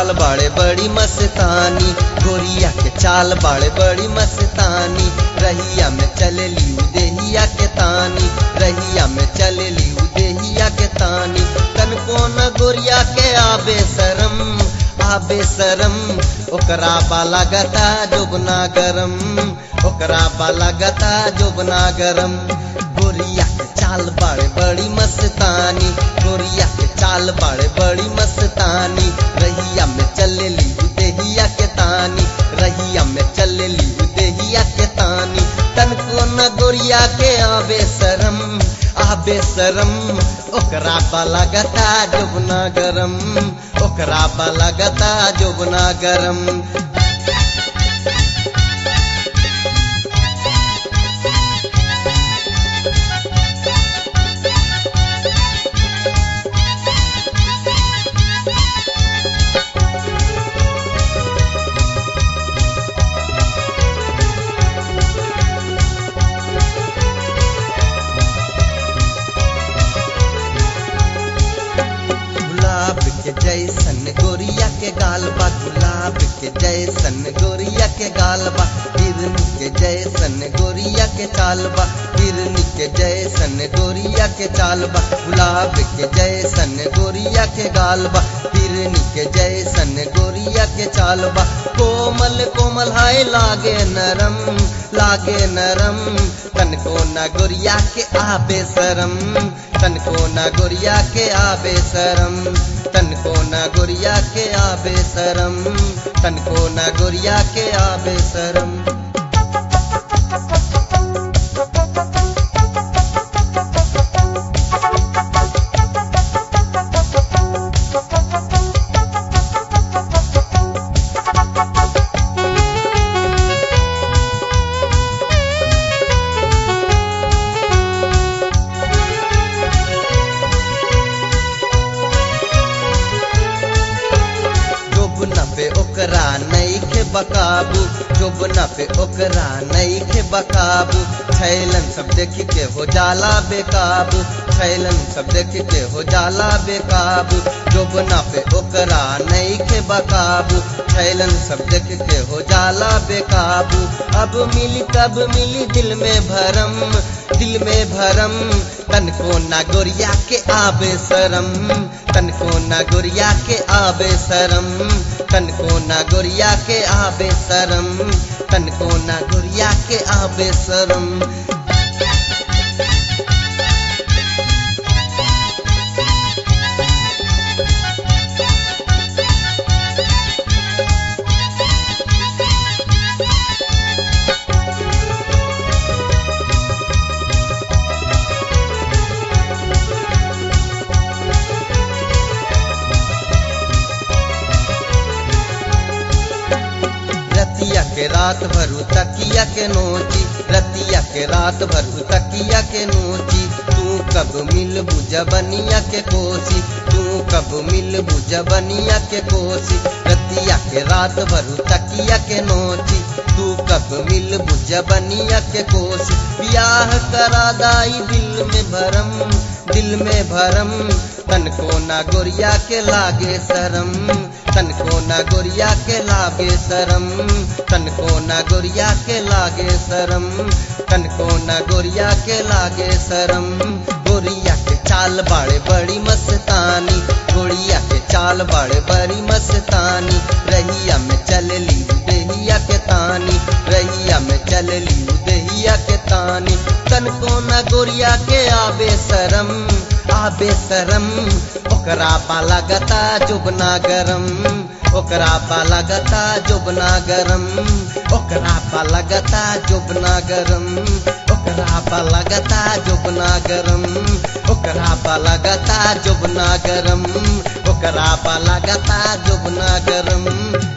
चाल बाड़े बड़ी मस्तानी गोरिया के चाल बाड़े बड़ी मस्तानी रहिया में चले लियू देहिया के तानी रहिया में चले लियू देहिया के तानी तनको न गोरिया के आबे शरम आबे शरम ओकरा बाला गता जोबना गरम ओकरा बाला गता जोबना गरम गोरिया के चाल बाड़े बड़ी मस्तानी गोरिया के चाल बाड़े बड़ी मस्तानी रहिया में चले ली देहिया के तानी रहिया में चले ली देहिया के तानी तनको न गोरिया के आबे शरम आबे शरम ओकरा बाला गता जोबना गरम ओकरा बाला गता जोबना गरम गुलाब के जैसन गोरिया के गाल बा गुलाब के जैसन गोरिया के गाल बा हिरन के जैसन गोरिया के चाल बा हिरन के जैसन गोरिया के चाल बा गुलाब के जैसन गोरिया के गाल बा हिरन के जैसन गोरिया के चाल बा कोमल कोमल हाय लागे नरम लागे नरम तनको ना गोरिया के आबे शरम तनको ना गोरिया के आबे शरम तनको ना गोरिया के आबे शरम तनको ना गोरिया के आबे शरम जोबना पे ओकरा नहीं के बकाबू जोबना पे ओकरा नहीं के बकाबू छैलन सब देख के हो जाला बेकाबू छैलन सब देख के हो जाला बेकाबू जोबना पे ओकरा नहीं के बकाबू छैलन सब देख के हो जाला बेकाबू अब मिली कब मिली दिल में भरम दिल में भरम तनको ना गोरिया के आबे शरम तनको ना गोरिया के आबे शरम तनको ना गोरिया के आबे शरम तनको ना गोरिया के आबे शरम रतिया के रात भरू तकिया के नोची रतिया के रात भरू तकिया के नोची तू कब मिल जबनिया के कोसी तू कब मिल जबनिया के कोसी रतिया के रात भरू तकिया के नोची तू कब मिल जबनिया के कोसी ब्याह करा दाई दिल में भरम दिल में भरम तनको ना गोरिया के लागे शरम तनको ना गोरिया के लागे शरम तनको ना गोरिया के लागे शरम तनको ना गोरिया के लागे शरम गोरिया के चाल बाड़े बड़ी मस्तानी गोरिया के चाल बाड़े बड़ी मस्तानी रहिया में चल ली देहिया के तानी रहिया में चल ली देहिया के तानी तनको ना गोरिया के आबे शरम आबे शरम ओकरा बाला गता जुबना गरम ओकरा बाला गता जुबना गरम ओकरा बाला गता जुबना गरम ओकरा बाला गता जुबना गरम ओकरा बाला गता जुबना गरम ओकरा बाला गता जुबना गरम